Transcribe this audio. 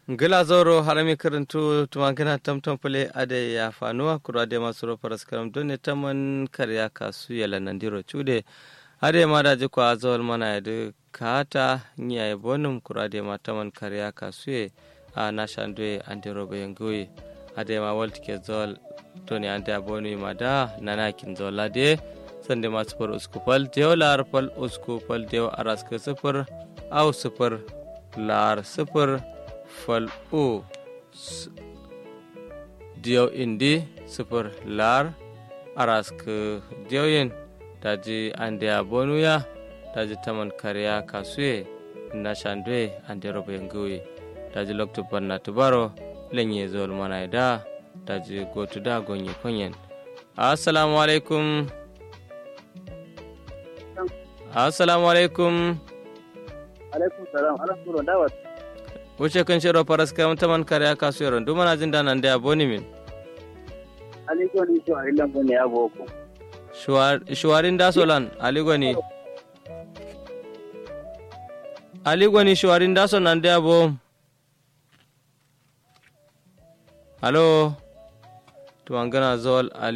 gila zoro harami karantu tumangina tamtam pule ade ya fanuwa kura ade masu ro paras karam done taman karya kasu yala nandiro chude ade ma da jiko azol mana yadu kata nya e bonum kura ade ma taman karya kasu ye a nashandwe andiro bayangoyi ade ma walti ke zol done ande abonu ma da nanakin zol ade sande ma sufur uskupal dew lar pal uskupal dew aras ke sufur au sufur lar sufur fal o diyaw indi sifir lar arask diyawen daji ande a bonuya daji taman kariya kasuye na shandwe ande robo yenguwe daji loktu banna tubaro lenye zol mana da daji gotu da gonye konyen assalamu alaikum assalamu alaikum alaikum salam ala suro dawat wuce kan shiro faras karam taman kare aka su yaron duma na jin da nan da aboni min aligo ni to ila bone ya boko shuwarin da solan aligo ni aligo ni shuwarin da solan da abo halo to an gana zol